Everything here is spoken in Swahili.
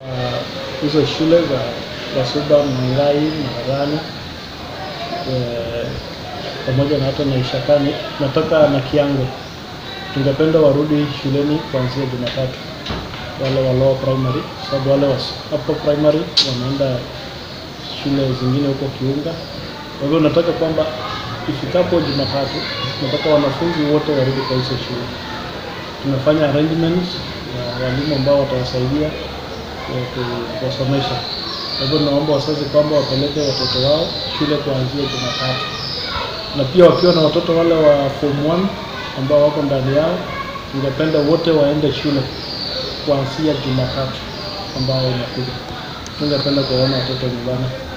hizo shule za Wasuba, Mangai, Mararani eh, pamoja na hata na Ishakani natoka na Kiango. Tungependa warudi shuleni kuanzia Jumatatu, wale wa lower primary, sababu wale wa upper primary wanaenda shule zingine huko Kiunga. Kwa hivyo nataka kwamba ifikapo Jumatatu, nataka wanafunzi wote warudi kwa hizo shule. Tumefanya arrangements na walimu ambao watawasaidia eh, ku- kuwasomesha. Kwa hivyo naomba wazazi kwamba wapeleke watoto wao shule kuanzia Jumatatu, na pia wakiwa na watoto wale wa form 1 ambao wako ndani yao, ningependa wote waende shule kuanzia Jumatatu ambao inakuja. Tungependa kuwaona watoto nyumbani.